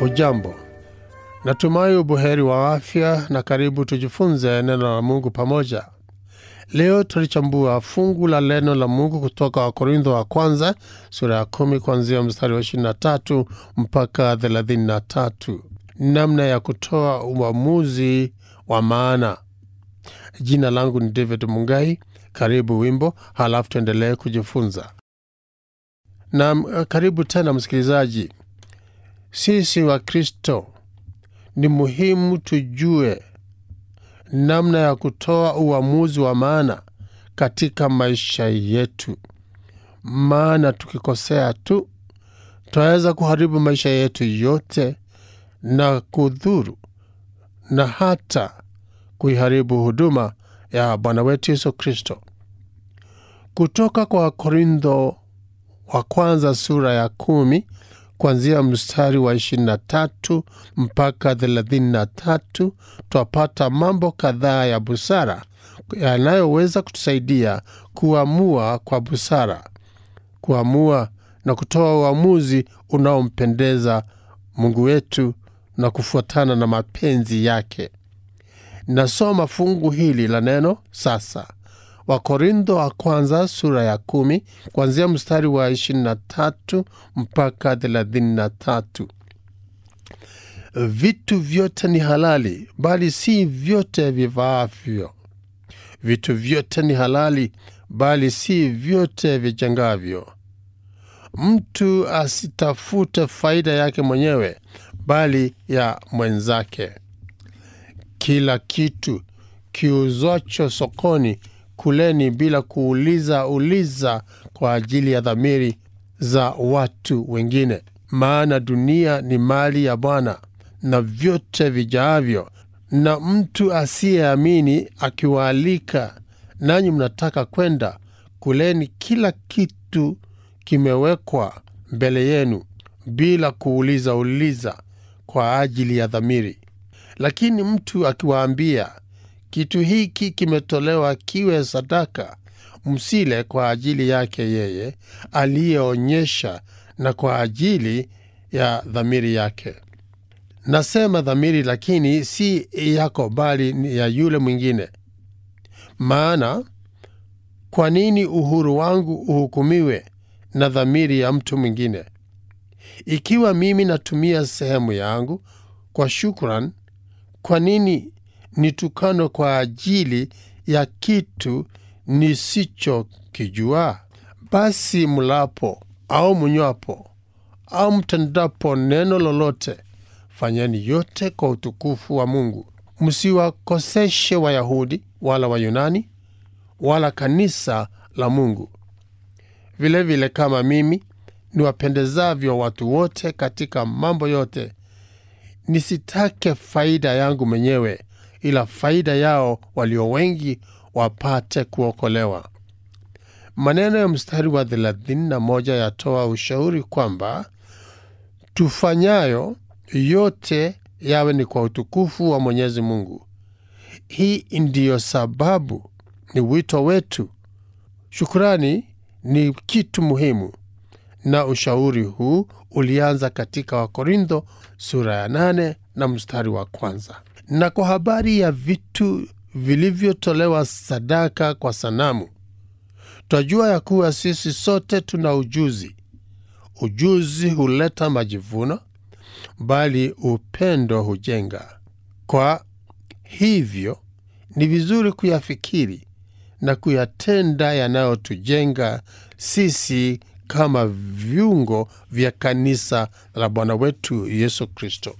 Hujambo, natumai ubuheri wa afya na karibu tujifunze neno la Mungu pamoja. Leo tulichambua fungu la neno la Mungu kutoka Wakorintho wa kwanza sura ya kumi kuanzia mstari wa 23 mpaka 33, namna ya kutoa uamuzi wa maana. Jina langu ni David Mungai. Karibu wimbo, halafu tuendelee kujifunza. Na karibu tena msikilizaji. Sisi wa Kristo ni muhimu tujue namna ya kutoa uamuzi wa maana katika maisha yetu, maana tukikosea tu twaweza kuharibu maisha yetu yote na kudhuru na hata kuiharibu huduma ya Bwana wetu Yesu Kristo. Kutoka kwa Korintho wa kwanza sura ya kumi kuanzia mstari wa 23 mpaka 33 twapata mambo kadhaa ya busara yanayoweza kutusaidia kuamua kwa busara, kuamua na kutoa uamuzi unaompendeza Mungu wetu na kufuatana na mapenzi yake. Nasoma fungu hili la neno sasa. Wakorintho wa kwanza sura ya kumi kuanzia mstari wa 23 mpaka 33. Vitu vyote ni halali, bali si vyote vivaavyo. Vitu vyote ni halali, bali si vyote vijengavyo. Mtu asitafute faida yake mwenyewe, bali ya mwenzake. Kila kitu kiuzwacho sokoni kuleni bila kuuliza uliza kwa ajili ya dhamiri za watu wengine, maana dunia ni mali ya Bwana na vyote vijaavyo. Na mtu asiyeamini akiwaalika, nanyi mnataka kwenda, kuleni kila kitu kimewekwa mbele yenu bila kuuliza uliza kwa ajili ya dhamiri. Lakini mtu akiwaambia kitu hiki kimetolewa kiwe sadaka, msile kwa ajili yake yeye aliyeonyesha, na kwa ajili ya dhamiri yake. Nasema dhamiri, lakini si yako, bali ni ya yule mwingine. Maana kwa nini uhuru wangu uhukumiwe na dhamiri ya mtu mwingine? Ikiwa mimi natumia sehemu yangu kwa shukran, kwa nini nitukano kwa ajili ya kitu nisichokijua? Basi mlapo au mnywapo au mtendapo neno lolote, fanyeni yote kwa utukufu wa Mungu. Msiwakoseshe Wayahudi wala Wayunani wala kanisa la Mungu, vilevile vile kama mimi niwapendezavyo watu wote katika mambo yote, nisitake faida yangu mwenyewe ila faida yao walio wengi wapate kuokolewa. Maneno ya mstari wa 31 yatoa ushauri kwamba tufanyayo yote yawe ni kwa utukufu wa Mwenyezi Mungu. Hii ndiyo sababu ni wito wetu. Shukrani ni kitu muhimu, na ushauri huu ulianza katika Wakorintho sura ya 8 na mstari wa kwanza na kwa habari ya vitu vilivyotolewa sadaka kwa sanamu, twajua ya kuwa sisi sote tuna ujuzi. Ujuzi huleta majivuno, bali upendo hujenga. Kwa hivyo ni vizuri kuyafikiri na kuyatenda yanayotujenga sisi kama viungo vya kanisa la Bwana wetu Yesu Kristo.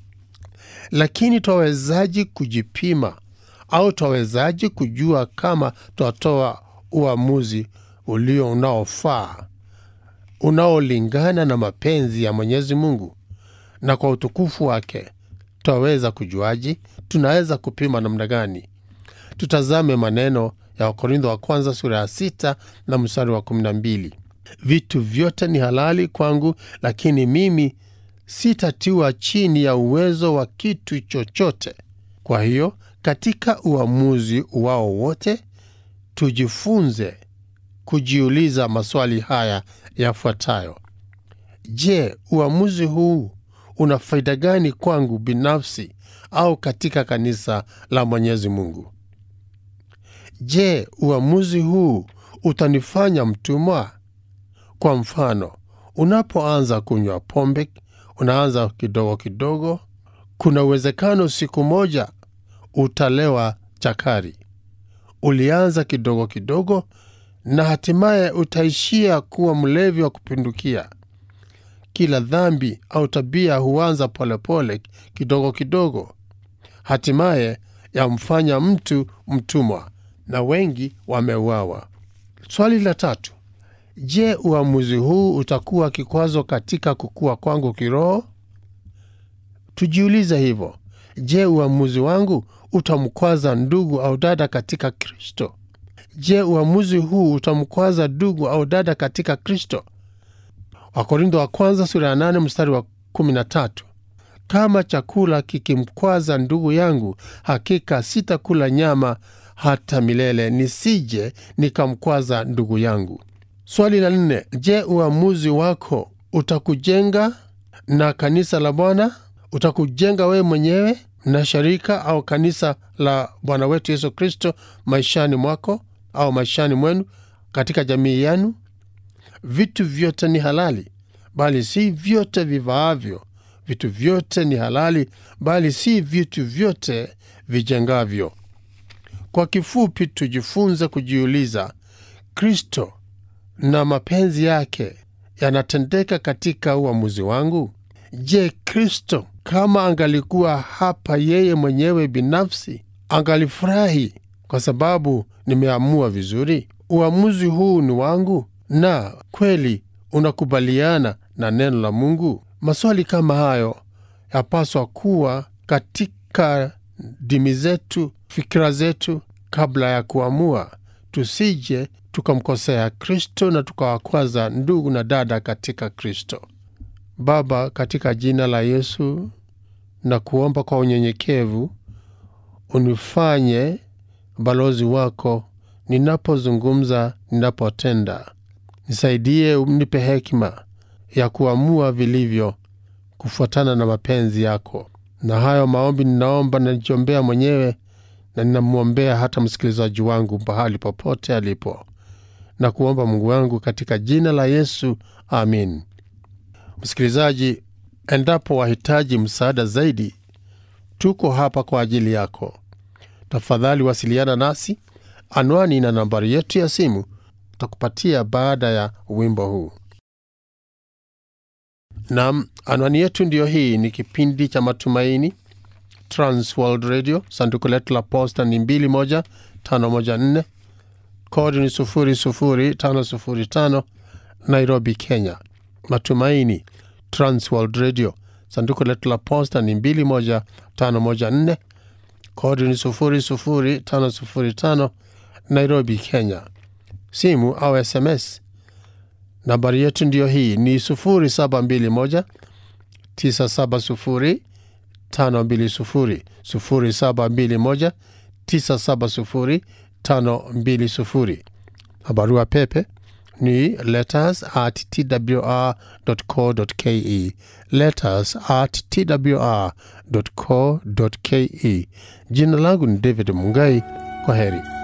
Lakini twawezaji kujipima au twawezaji kujua kama twatoa uamuzi ulio unaofaa unaolingana na mapenzi ya Mwenyezi Mungu na kwa utukufu wake? Twaweza kujuaji? Tunaweza kupima namna gani? Tutazame maneno ya Wakorintho wa kwanza sura ya sita na mstari wa kumi na mbili. Vitu vyote ni halali kwangu, lakini mimi sitatiwa chini ya uwezo wa kitu chochote. Kwa hiyo katika uamuzi wao wote tujifunze kujiuliza maswali haya yafuatayo: Je, uamuzi huu una faida gani kwangu binafsi au katika kanisa la Mwenyezi Mungu? Je, uamuzi huu utanifanya mtumwa? Kwa mfano, unapoanza kunywa pombe, unaanza kidogo kidogo, kuna uwezekano siku moja utalewa chakari. Ulianza kidogo kidogo na hatimaye utaishia kuwa mlevi wa kupindukia. Kila dhambi au tabia huanza polepole kidogo kidogo, hatimaye yamfanya mtu mtumwa, na wengi wameuawa. Swali la tatu: Je, uamuzi huu utakuwa kikwazo katika kukua kwangu kiroho? Tujiulize hivyo. Je, uamuzi wangu utamkwaza ndugu au dada katika Kristo? Je, uamuzi huu utamkwaza ndugu au dada katika Kristo? Wakorintho wa kwanza sura ya nane mstari wa kumi na tatu kama chakula kikimkwaza ndugu yangu, hakika sitakula nyama hata milele, nisije nikamkwaza ndugu yangu. Swali la nne: Je, uamuzi wako utakujenga na kanisa la Bwana? Utakujenga wewe mwenyewe na sharika au kanisa la Bwana wetu Yesu Kristo maishani mwako au maishani mwenu, katika jamii yenu? Vitu vyote ni halali, bali si vyote vivaavyo. Vitu vyote ni halali, bali si vitu vyote vijengavyo. Kwa kifupi, tujifunze kujiuliza, Kristo na mapenzi yake yanatendeka katika uamuzi wangu? Je, Kristo kama angalikuwa hapa yeye mwenyewe binafsi, angalifurahi kwa sababu nimeamua vizuri? Uamuzi huu ni wangu na kweli unakubaliana na neno la Mungu? Maswali kama hayo yapaswa kuwa katika dimi zetu, fikira zetu, kabla ya kuamua, tusije tukamkosea Kristo na tukawakwaza ndugu na dada katika Kristo. Baba, katika jina la Yesu na kuomba kwa unyenyekevu, unifanye balozi wako ninapozungumza, ninapotenda. Nisaidie, unipe hekima ya kuamua vilivyo kufuatana na mapenzi yako. Na hayo maombi ninaomba, najiombea mwenyewe na ninamwombea hata msikilizaji wangu pahali popote alipo, na kuomba Mungu wangu katika jina la Yesu, amin. Msikilizaji, endapo wahitaji msaada zaidi, tuko hapa kwa ajili yako. Tafadhali wasiliana nasi. Anwani na nambari yetu ya simu takupatia baada ya wimbo huu. Nam, anwani yetu ndiyo hii. Ni kipindi cha Matumaini, Transworld Radio. Sanduku letu la posta ni 21514 kodi ni 00505 Nairobi, Kenya. Matumaini, Transworld Radio. Sanduku letu la posta ni 21514 kodi ni 00505 Nairobi, Kenya. Simu au SMS nambari yetu ndiyo hii ni 0721 970 520 0721 970 520 na barua pepe ni letters at twr.co.ke letters at twr.co.ke. Jina langu ni David Mungai. Kwa heri.